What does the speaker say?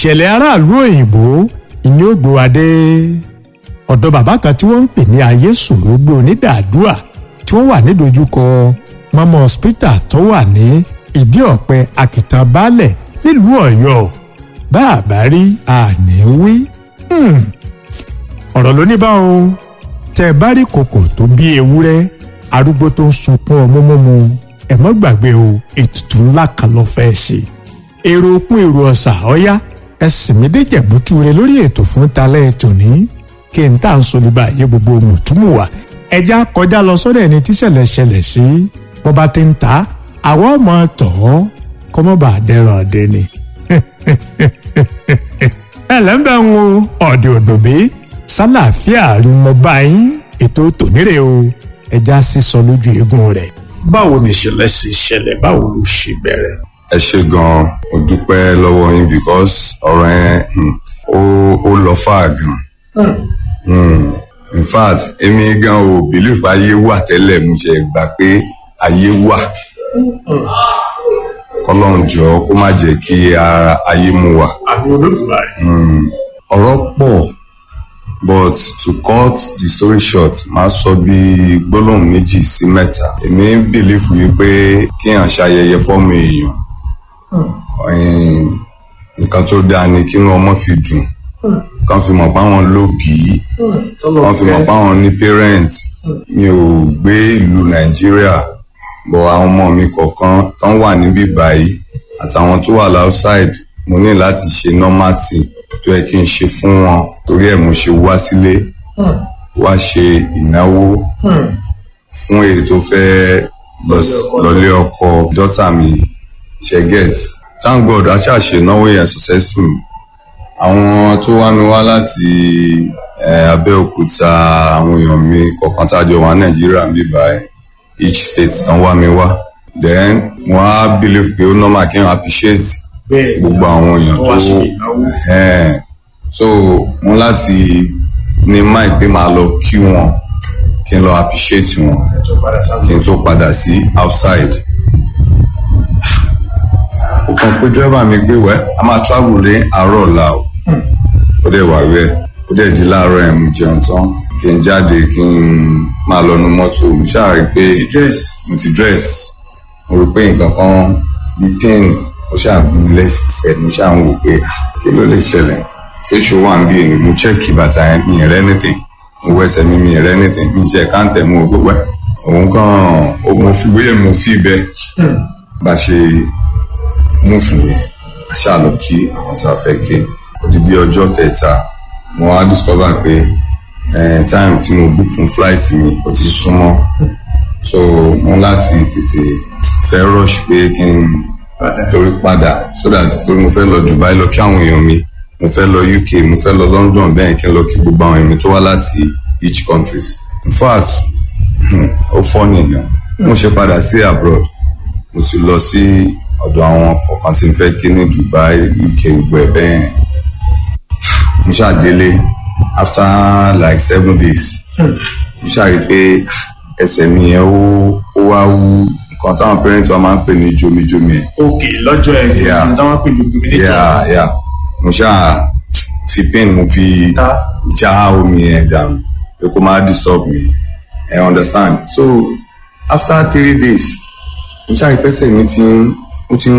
ìṣẹ̀lẹ̀ aráàlú òyìnbó ìní ògbó adé ọ̀dọ̀ bàbá kan tí wọ́n ń pè ní ayé sòrò gbé onídàádúà tí wọ́n wà nídojúkọ mama hospital tó wà ní ìdí ọ̀pẹ àkìtàn baálẹ̀ nílùú ọ̀yọ́ bá a bá rí àní wí. ọ̀rọ̀ ló ní bá o tẹ́ ẹ bá rí kòkò tó bí ewúrẹ́ arúgbó tó ń sunkún ọmú mímu ẹ mọ́ gbàgbé o ètùtù ńlá kan ló fẹ́ ṣe. èrò òkun èrò ọ̀sà ọ̀yá ẹ̀sìn mi déjẹ̀ bútúre lórí ètò fún talẹ́ tòní kí n tà ń sọ nípa àyè gbogbo mùtúmùwà ẹja kọjá lọ sọ́dọ̀ ẹni tíṣẹ̀lẹ̀ ṣẹlẹ̀ sí bó bá ti ń ta àwọn ọmọ tọ̀ ọ́ kó mọ́ bá dẹ́rọ̀ ọ̀dẹ ni. ẹlẹ́mbẹ̀ ń wo ọ̀dẹ̀ òdòbí sálàáfíà ni mo bá yín ètò tònírè o ẹja sísọ lójú eegun rẹ̀. báwo ni ìṣẹ̀lẹ̀ ṣe ṣẹlẹ̀ báwo ló ṣe bẹ̀rẹ̀. ẹ ṣe gan-an mo dúpẹ́ lọ́wọ́ yín because ọ̀rọ̀ yẹn ó ó lọ fà gan. in fact èmi gan ò believe pé ayé wà tẹ́lẹ̀ mo ṣe gbà pé ayé wà kọ́lọ́run jọ kó má jẹ́ kí ayé mú wa. àbí olódùmarè. ọ̀rọ̀ pọ̀ but to cut the story short máa sọ bí gbólóhùn méjì sí mẹ́ta èmi ń bìlífù yìí pé kéèyàn ṣayẹyẹ fọ́mọ èèyàn nǹkan tó dáa ni kí ọmọ fi dùn kàn fi mọ̀ páwọn lóbìí kàn fi mọ̀ páwọn ní parent mi ò gbé ìlú nàìjíríà bọ̀ àwọn ọmọ mi kọ̀ọ̀kan tán wà níbí báyìí àtàwọn tó wà outside mo ní láti ṣe normal thing tó yẹ kí n ṣe fún wọn torí ẹ̀ mo ṣe wá sílé wá ṣe ìnáwó fún èyí tó fẹ́ lọlé ọkọ dọ́tà mi ṣe get thank god a ṣáà ṣe ìnáwó yẹn successful àwọn tó wá mi wá láti abẹ́òkúta àwọn èèyàn mi kọ̀ọ̀kan tá a jọ wà nàìjíríà ń bí báyìí each state tán wá mi wá then mo á believe pé ó normal kí n appreciate gbogbo àwọn èèyàn tó so mo láti ní mind pé màá lọ kí wọn kí n lọ appreciate wọn kí n tó padà sí outside ó kàn pé driver mi gbé wẹ́ a máa travel ní àárọ̀ ọ̀la o ó dẹ̀ wà rẹ̀ ó dẹ̀ di láàárọ̀ ẹ̀ mo jẹun tán kí n jáde kí n máa lọ nu mọ́tò mo ṣáà rí pé mo ti dress mo rí pé nǹkan kan bí pain mo ṣáà gún lẹ́sẹ̀ mo ṣáà ń wò pé kí ló lè ṣẹlẹ̀ ṣé ṣó wà ń bí èmi mo chẹ́ẹ̀kì bàtà yẹn mi rẹ́ anything mo wẹsẹ̀ mi mi rẹ́ anything mi ṣe káńtẹ̀ mo gbogbo ẹ̀ òun kàn mo fi bóyá mo fi bẹ́ẹ̀ bá ṣe mú fún yẹn àṣà lọ kí àwọn tá a fẹ́ kí ó di bí ọjọ́ kẹta mo wá discover pé time tí mo book fún flight mi ó ti súnmọ́ so mo láti tètè fẹ́ rush pé kí n torí padà so that torí mo fẹ́ lọ Dubai lọ kí àwọn èèyàn mi mo fẹ́ lọ UK mo fẹ́ lọ London bẹ́ẹ̀ kí n lọ kí gbogbo àwọn èèyàn mi tó wá láti each countries in fact ó fọ́ nìyẹn mo ṣe padà sí abroad mo ti lọ sí ọ̀dọ̀ àwọn kọ̀ọ̀kan tí n fẹ́ kí ní Dubai UK gbogbo ẹ̀ bẹ́ẹ̀ mo ṣàdélé after like seven days mo ṣàrí pé ẹsẹ̀ mi yẹn ó ó wá wú nǹkan táwọn parents wa máa ń pè ní jomijomi ẹ̀. ok lọ́jọ́ ẹ̀ Yeah. ní táwọn pè ní gbogbo yeah yeah mo ṣáà fi pain mo fi já omi ẹ̀ dànù pé kó má disturb me I understand so after three days mo ṣàrí pẹ́sẹ̀ mi ti ń ó ti ń